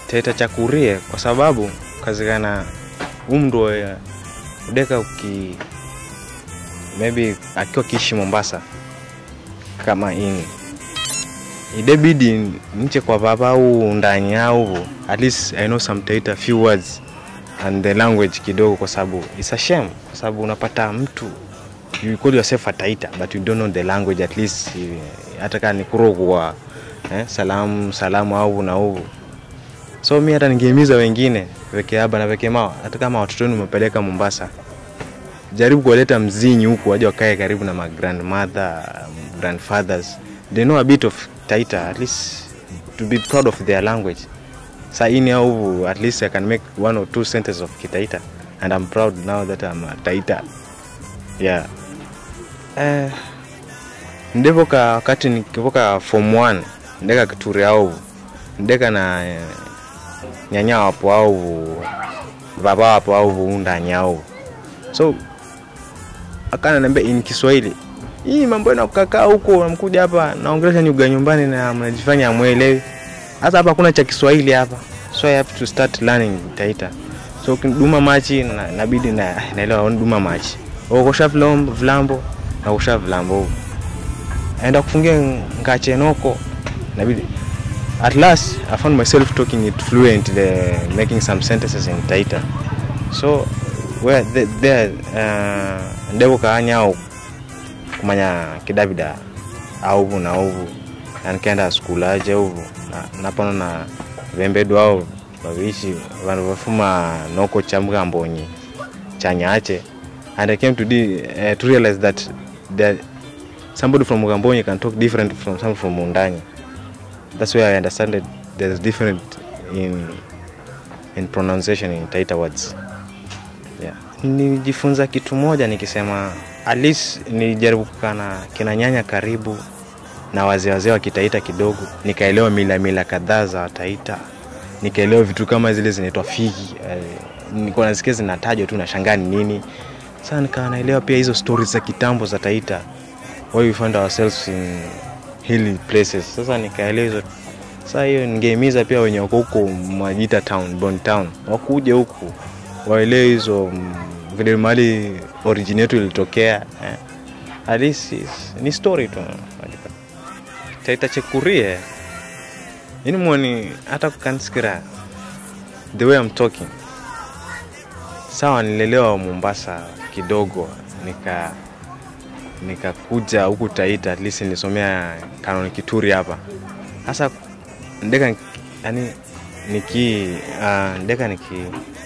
Taita Chakurie kwa sababu kazikana umndo ya udeka uki maybe akiwa kiishi Mombasa kama ini idebidi nche kwa baba au ndani au at least I know some Taita few words and the language kidogo, kwa sababu it's a shame, kwa sababu unapata mtu you call yourself a Taita but you don't know the language at least eh, hata kama ni kurogwa eh, salamu salamu au na uvu so mi hata ningehimiza wengine weke haba na weke mao, hata kama watoto wenu umepeleka Mombasa, jaribu kuwaleta mzinyi huku waje wakae karibu na ma grandmother grandfathers they know a bit of Taita at least to be proud of their language saini au at least I can make one or two sentences of Kitaita and I'm proud now that I'm a Taita yeah eh, ndivoka wakati nikivoka form 1 ndeka kituri au ndeka na eh, nyanya wapo au baba wapo au undani au so akana niambia in Kiswahili hii mambo na kukakaa huko namkuja hapa naongelesha nyuga nyumbani na mnajifanya amwelewi hasa hapa hakuna cha Kiswahili hapa so I have to start learning Taita so duma machi na, nabidi na naelewa duma machi okosha vlambo vlambo na kusha vlambo aenda kufungia ngachenoko nabidi at last I found myself talking it fluent the, making some sentences in Taita so where the, there uh, ndebo kaanyao kumanya kidavida auvu na uvu na nikaenda skulu aje uvu na- napano na vembedu au vavishi vanhu vafuma noko chambuka mbonyi chanyache and i came to, de, uh, to realize that there, somebody from Mugambonyi can talk different from someone from Mundanyi. That's where I understand that there's different in in pronunciation in Taita words. Yeah. Nilijifunza kitu moja nikisema at least nilijaribu kukaa na kina nyanya karibu na wazee wazee wa Kitaita kidogo, nikaelewa mila mila kadhaa za Taita, nikaelewa vitu kama zile zinaitwa figi eh, nilikuwa nasikia zinatajwa tu nashangaa ni nini. Sasa nikawa naelewa pia hizo stories za kitambo za Taita, why we find ourselves in hilly places. Sasa nikaelewa hizo sasa hiyo ningehimiza pia wenye wako huko Majita town, Bon town wakuje huku waelewe hizo mm, vile mali origin yetu ilitokea eh. At least is- ni story tu unajua. Taita Chekurie ini mwoni hata kukansikira the way I'm talking sawa, nilelewa Mombasa kidogo nika nikakuja huku Taita, at least nilisomea Canon Kituri hapa hasa ndeka yani niki uh, ndeka niki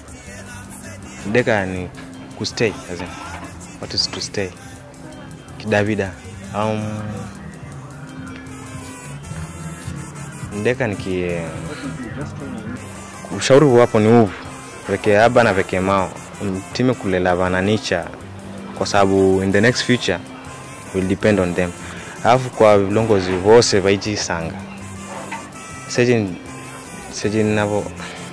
ndeka ni kustay as in, what is to stay kidavida um, ndeka niki ushauri wapo ni uvu veke aba na veke mao mtime kulela vana nicha kwa sababu in the next future will depend on them alafu kwa vilongozi vose vaichisanga seje seje navo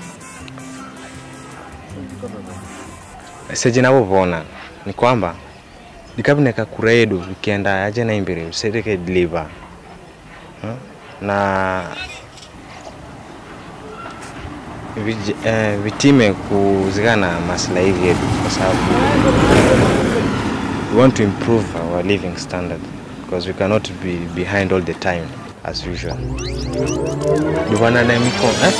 seje navovona ni kwamba dikavuneka kuredu vikienda aje na imbere usereke deliver Hmm? na vij, eh, vitime kuzikana maslahi yetu kwa sababu we want to improve our living standard because we cannot be behind all the time as usual duvana na miko eh?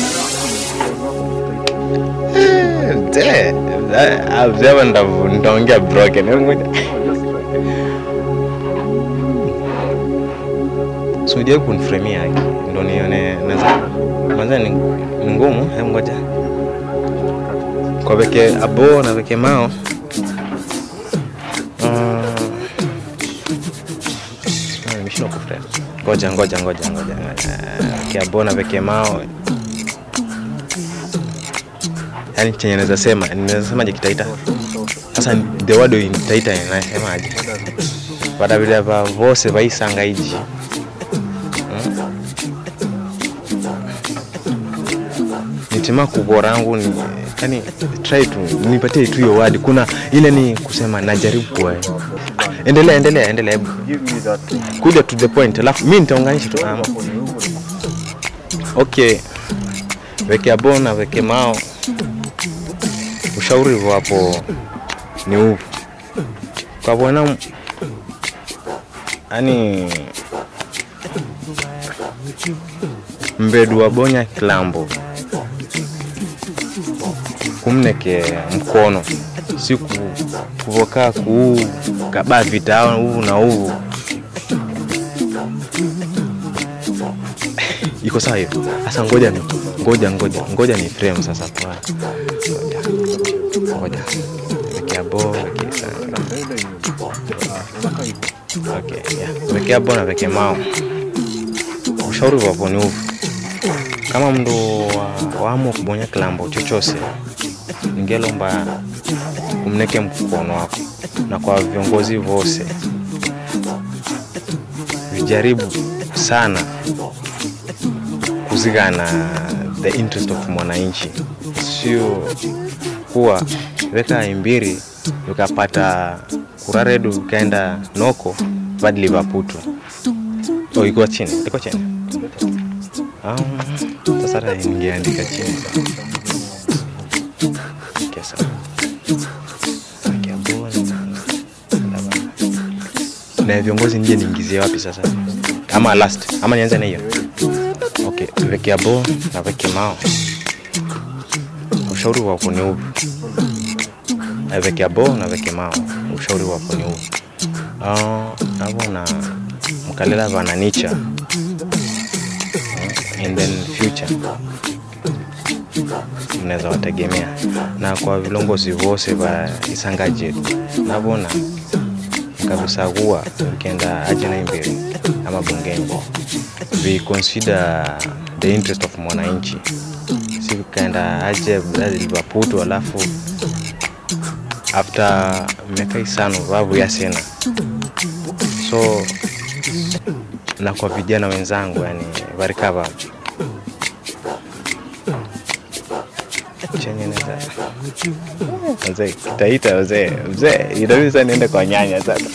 Eh, de, eh, abzeva ndavu- ndaongea broken Ngoja. sujai kunfremia haki ndo nione naza manza ni ni ngumu hem ngoja kwa veke abo na veke mao mm, ah, nimeshindwa kuframe ngoja ngoja ngoja ngoja ngoja. veke abo na veke mao yani chenye naweza sema naweza semaje kitaita sasa the word in taita inasemaje vadavida va vose vaisanga iji nitima kubwa rangu ni yani try tu nipatie tu hiyo word kuna ile ni kusema najaribu kwa endelea endelea endelea hebu kuja to the point alafu mimi nitaunganisha tu ama okay weke bon na weke mao ushauri wapo ni huu kwa bwana yani mbedu wa bonya kilambo kumneke mkono si ku- kuvokaa kuu kaba vita uvu na uvu iko sawa hiyo sasa ngoja ni ngoja ngoja ngoja ni frame sasa kwa ngoja ngoja wekea bo wekea sanga okay yeah. wekea bo na weke mao ushauri wapo ni uvu kama mndu wa- waamua kubonya kilambo chochose ningelomba umneke mkono wako na kwa viongozi vose vijaribu sana kuzigana the interest of mwananchi sio kuwa weka imbiri ukapata kuraredu ukaenda noko badli vaputu oh, iko chini iko chini um, sasa hata ningeandika chini Okay, sawa. Okay, bona. na viongozi nje niingizie wapi sasa ama last ama nianze na hiyo okay wekea bo na weke mao ushauri wako ni upi Eh, wekea bo na weke mao ushauri wako ni upi uh, navona mkalela vananicha uh, and then future mnaweza wategemea na kwa vilongozi vose va isanga jetu navona mkavisagua ukienda ajina imbiri ama bungeni we consider the interest of mwananchi si ukaenda aje livaputu alafu after miaka isano vavu yasena so na kwa vijana wenzangu yani varikava chenye naweza mzee kitaita mzee mzee inabidi sasa niende kwa nyanya sasa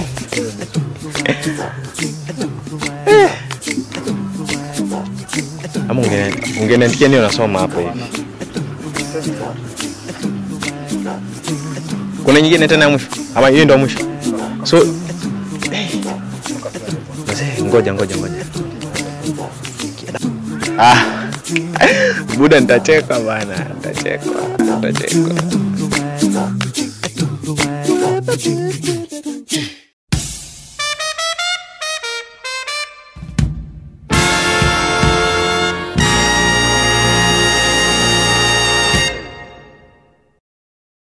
ama ungene- ungeniandikia nio nasoma hapo hivi kuna nyingine tena ya mwisho ama hiyo ndo ya mwisho so eh, mzee ngoja ngoja ngoja ah buda nitacheka bana nitacheka nitacheka